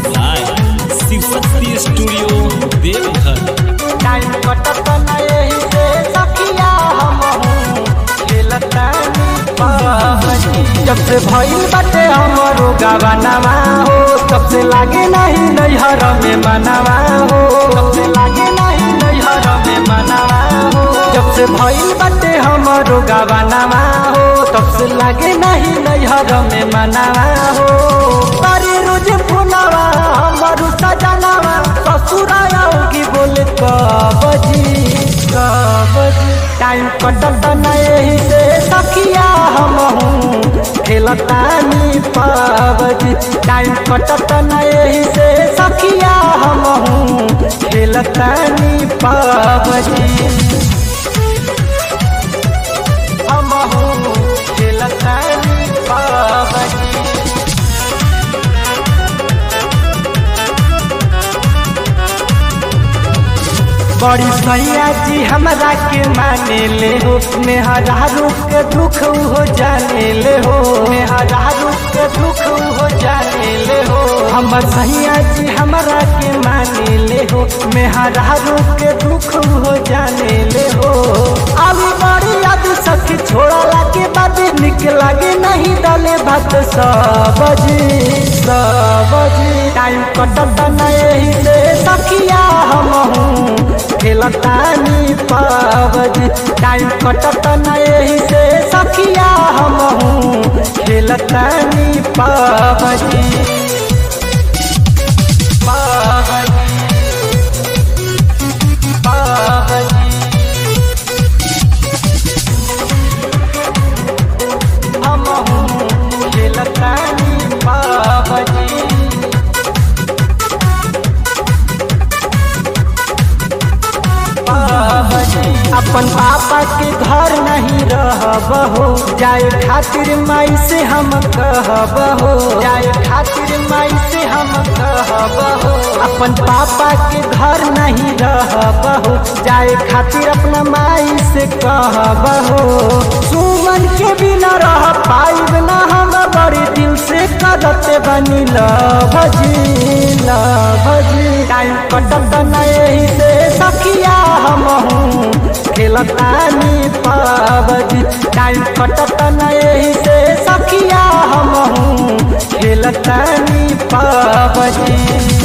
by Shiv Shakti studio Deoghar time कटत ना यही से सखिया हम खेलतानी पबजी जब से भइल बाटे हमरो गवानावा हो तब से लागे नहीं नैहर में मनावा हो तब से लागे नहीं नैहर में मनावा हो जब से भइल बाटे हमरो गवानावा हो तब से लागे नहीं नैहर में मनावा हो तारे रोज फुलावा हमरो सजनावा ससुराया होगी बोले कबजी कबजी टाइम कटत ना यही से सखिया हम खेलतानी पबजी टाइम कटत ना यही से सखिया हम खेलतानी पबजी हम खेलतानी पबजी बड़ी सैया जी हमरा के माने ले हो मेहरारू के दुख हो जाने ले हो मेहरारू के दुख हो जाने ले हो हमर सैया जी हमरा के माने ले हो मेहरारू के दुख हो जाने ले हो अभी बड़ी याद सखी छोड़ला के बाद निक लागे नहीं डाले भात सबजी सबजी टाइम कटत ना यही से सखिया हम खेलतानी पबजी टाइम कटत ना यही से सखिया हम खेलतानी पबजी पबजी पबजी हम खेलतानी पबजी अपन पापा के घर नहीं रहब हो जाए खातिर माई से हम कहब हो जाए खातिर माई से हम कहब हो अपन पापा के घर नहीं रहब हो जाए खातिर अपना माई से कहब हो सुमन के बिना रह पाइब ना हम बड़ी दिल से कदते बनी लभजी लभजी टाइम कटत ना यही से सखिया हम खेलतानी पबजी टाइम कटत ना यही से सखिया हम खेलतानी पबजी